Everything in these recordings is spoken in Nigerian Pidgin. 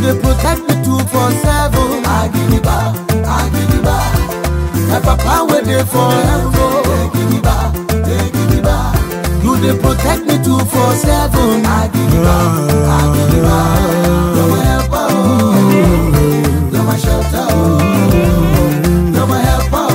dey protect me two for seven. Agidigba, agidigba. My papa wey dey for heaven. Egidigba, egidigba. You dey protect me two for seven. Agidigba, agidigba. You're my helper, oh. You're my shelter, oh. You're my helper,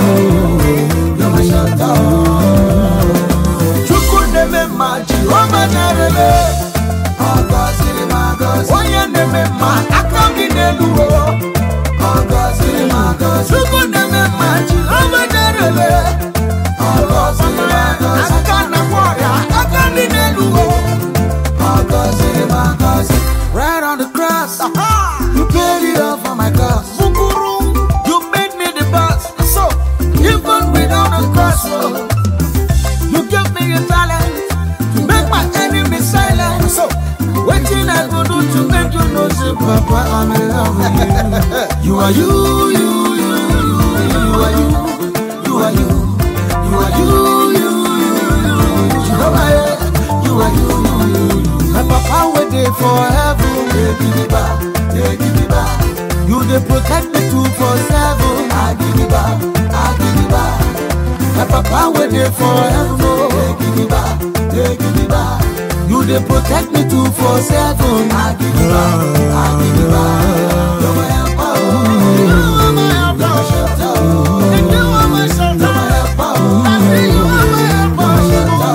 oh. You're my shelter, oh. Chukwu na-eme mma, Jehova na-erele. Ọ gọziri m agọzi. Onye na-eme mma, aka m dị n'elu, oh. Ọ gọziri m agọzi. Chukwu na-eme mma, Jehova na-erele. Ọ gọziri m agọzi. Aka na-agwọ ọrịa, aka m dị n'elu, oh. Ọ gọziri m agọzi. Right on the cross, you paid it all for my cause. Bukuru, you made me the boss. So, even without a cross, oh, you give me a talent to make my enemy silent. So, waiting I go do to make you know, say, Papa, I'm in love with you. You are you, you, you, you, you are you, you are you, you are you, you, you, you, Jehovah, yeah. you are you, you, you, you. My papa waiting for heaven. Yeah, give me back, yeah, give me back. You dey protect me two for seven. I give me back, I give me back. My papa wey dey for heaven, oh, dey give me back, dey give me back. You dey protect me two for seven. I give me back, I give me back. You're my helper, oh. You're my helper, oh. shelter, oh. And you are my shelter. You're my helper, oh. I say you are my helper, oh. shelter,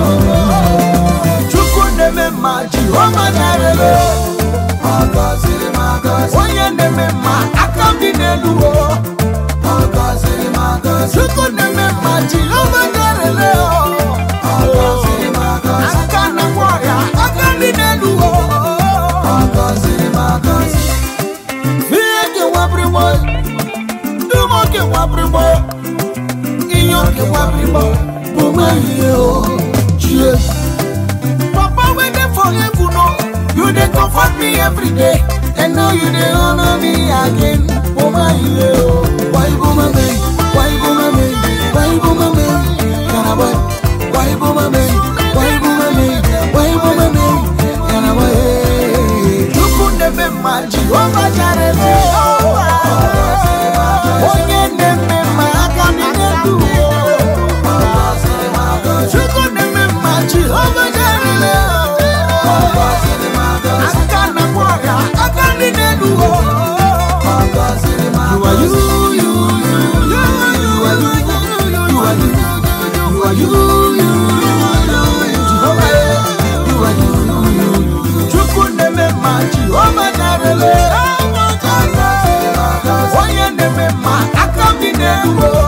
oh. Chukwu na-eme mma, Jehova na-erele. Ọ gọziri m agọzi. Onye na-eme mma, aka m dị n'elu, oh. Ọ gọziri m agọzi. Chukwu na-eme mma, Jehova na-erele, oh. Ọ gọziri m agọzi. Aka na-agwọ ọrịa, aka m dị n'elu, oh. Ọ gọziri m agọzi. Ihe kewabrị m, dum o kewabrị m, ihe o kewabrị m, bụ m ihe, oh. Chie. Papa, when they forgive you, no, you they comfort me every day. And now you they honor me again. Oh my hero, why boomer me? Why boomer me? Why boomer me? Can I wait? Why boomer me? Why boomer me? Why boomer me? Can I wait? You put them in my Jehovah Jireh. Onye na-eme mma aka m na-edu Chukwu na-eme mma Jehova Jireh. Aka na-agwọ ọrịa, aka ndị na-edu You are you, you, you, you are you, you are you, you are you, you are you, you, you, Jehovah, you are you, you, you. Chukwu na-eme mma Jehova Jireh. Onye na-eme mma aka m dị n'elu